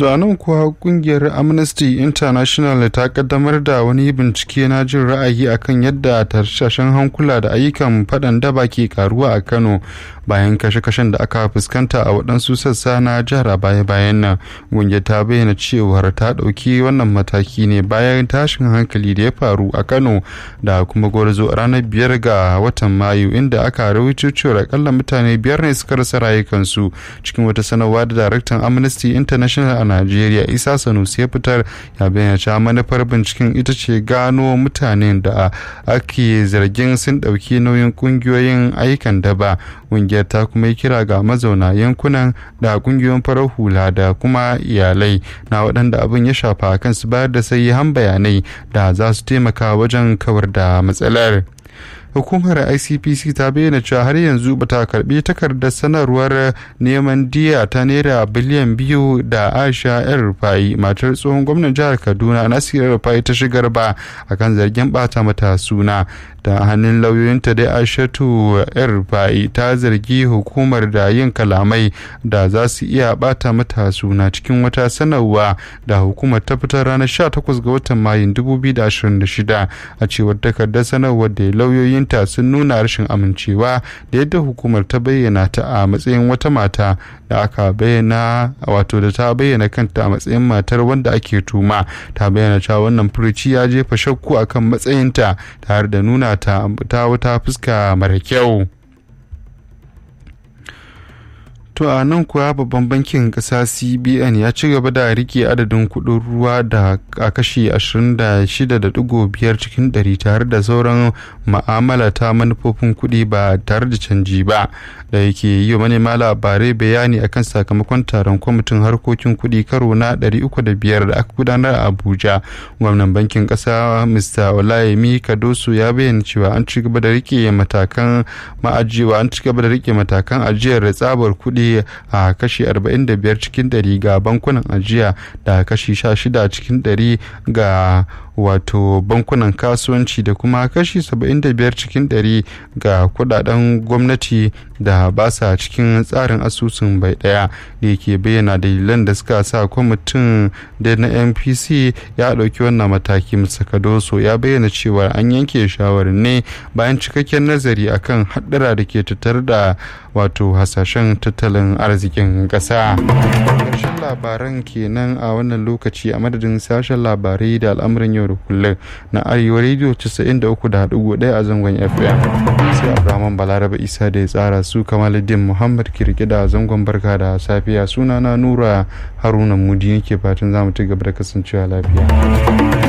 To nan kuwa kungiyar Amnesty International ta kaddamar da wani bincike na jin ra'ayi akan yadda tashashen hankula da ayyukan faɗan daba ke karuwa a Kano bayan kashe-kashen da aka fuskanta a waɗansu sassa na jihar a baya-bayan nan. Kungiyar ta bayyana cewar ta ɗauki wannan mataki ne bayan tashin hankali da ya faru a Kano da kuma gwarzo a ranar biyar ga watan Mayu inda aka rawaito cewar akalla mutane biyar ne suka rasa rayukansu cikin wata sanarwa da daraktan Amnesty International a Najeriya Isa Sanusi ya fitar ya bayyana cewa manufar binciken ita ce gano mutanen da ake zargin sun ɗauki nauyin ƙungiyoyin ayyukan daba ƙungiyar ta kuma yi kira ga mazauna yankunan da ƙungiyoyin farar hula da kuma iyalai na waɗanda abin ya shafa kan su bayar da han bayanai da za su taimaka wajen kawar da matsalar. hukumar icpc ta bayyana cewa har yanzu bata karbi takardar sanarwar neman diya ta naira biliyan biyu da aisha yan rufai matar tsohon gwamnan jihar kaduna nasiru rufai ta shigar ba akan zargin bata mata suna da hannun lauyoyinta dai aishatu yan rufai ta zargi hukumar da yin kalamai da za su iya bata mata suna cikin wata sanarwa da hukumar ta fitar ranar 18 ga watan mayun 2026 a cewar takardar sanarwar da lauyoyin ta sun nuna rashin amincewa da yadda hukumar ta bayyana ta a matsayin wata mata da aka bayyana wato da ta bayyana kanta a matsayin matar wanda ake tuma ta bayyana cewa wannan furuci ya jefa shakku akan matsayinta tare da nuna ta ta wata fuska mara kyau To a nan kuwa babban bankin ƙasa CBN ya ci gaba da rike adadin kuɗin ruwa da a kashi 26.5 cikin ɗari tare da sauran ma'amala ta manufofin kuɗi ba tare da canji ba da yake yi wa manema labarai bayani akan sakamakon taron kwamitin harkokin kuɗi karo na 305 da aka gudanar a Abuja. Gwamnan bankin ƙasa Mr. Olayemi Kadoso ya bayyana cewa an ci gaba da rike matakan ma'ajiwa an ci gaba da rike matakan ajiyar tsabar kuɗi a kashi 45 cikin 100 ga bankunan ajiya da kashi 16 cikin 100 ga wato bankunan kasuwanci da kuma kashi 75 cikin 100 ga kudaden gwamnati da ba sa cikin tsarin asusun bai daya da yake bayyana dalilan da suka sa kwamitin da na npc ya ɗauki wannan mataki musakadoso ya bayyana cewa an yanke shawarar ne bayan cikakken nazari akan haɗura da ke tattare da wato hasashen tattalin arzikin ƙasa. ƙarshen labaran kenan a wannan lokaci a madadin sashen labarai da al'amuran yau da kullum na arewa rediyo 93.1 a zangon fm sai abraman balaraba isa da ya tsara su kamaluddin muhammad kirki da zangon barka da safiya sunana nura haruna mudi yake fatan za mu ci gaba da kasancewa lafiya